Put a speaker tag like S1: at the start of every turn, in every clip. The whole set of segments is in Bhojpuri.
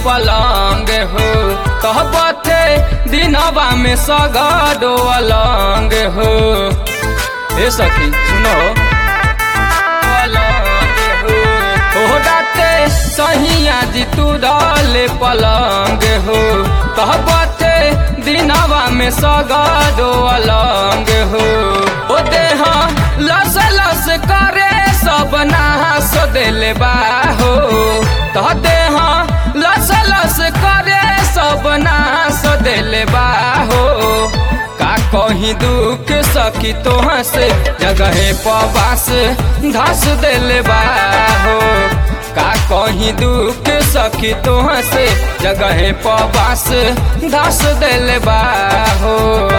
S1: पलंग हो कहबथे दिनवा में सगडो अलंग हो हे सखी सुनो पलंग हो ओ राते सहिया जी तू डाले पलंग हो कहबथे दिनवा में सगडो अलंग हो ओ देहा लस लस करे सब नास दिल बा हो तह देहा लस लस करे सब नास दिल बा हो का कहीं दुख सखी तोह से जगह पबास धस दिल बा हो का कहीं दुख सखी तोह से जगह पबास धस दिल बा हो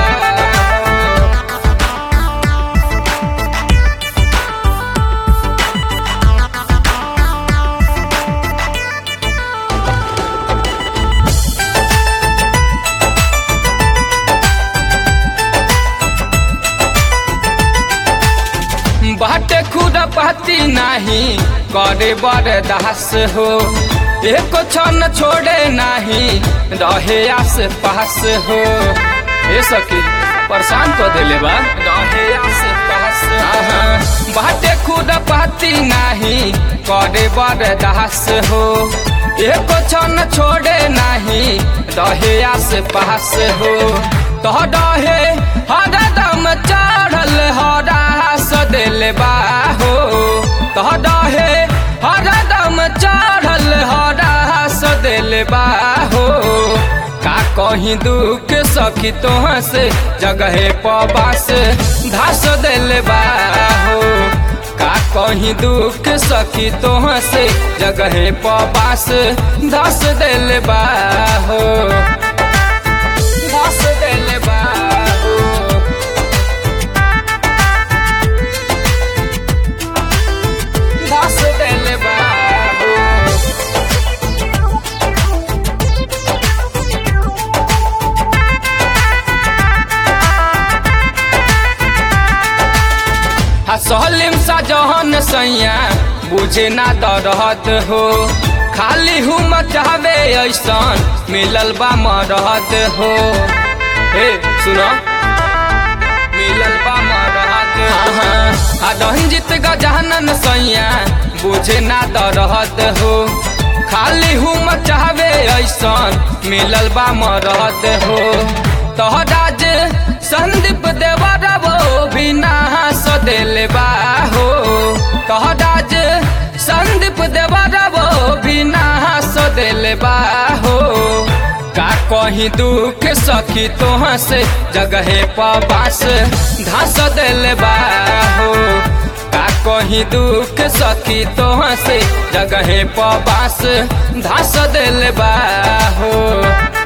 S1: बाटे खुद पाती नहीं करे बरदास हो एक क्षण छोड़े नहीं रहे आस पास हो ए सखी परेशान कर दिले बा रहे आस पास आहा, बाटे खुद पाती नहीं करे बरदास हो एक क्षण छोड़े नहीं रहे आस पास हो तो रहे हरदम चढ़ल हरास दिल बा हो तो रहे हरदम चढ़ल हरास दिल बा हो का कहीं दुख सखी तोह से जगह पबास धास दिल बा हो का कहीं दुख सखी तोह से जगह पबास धस दिल बा हो धस दिल बा हो धस दिल बा हो सलीम सा जहन सैया बुझे ना दरद हो खाली हूँ मचावे ऐसन मिलल बा मरद हो हे सुनो मिलल बा मरद आ रंजित गजानन सैया बुझे ना दरद हो खाली हूँ मचावे ऐसन मिलल बा मरद हो तोहराज संदीप देवर वो भी नास दिल बा हो तोहराज संदीप देवर वो भी नास दिल बा हो का कहीं दुख सखी तोह से जगह पबास धस दिल बा हो का कहीं दुख सखी तोह से जगह पबास धस दिल बा हो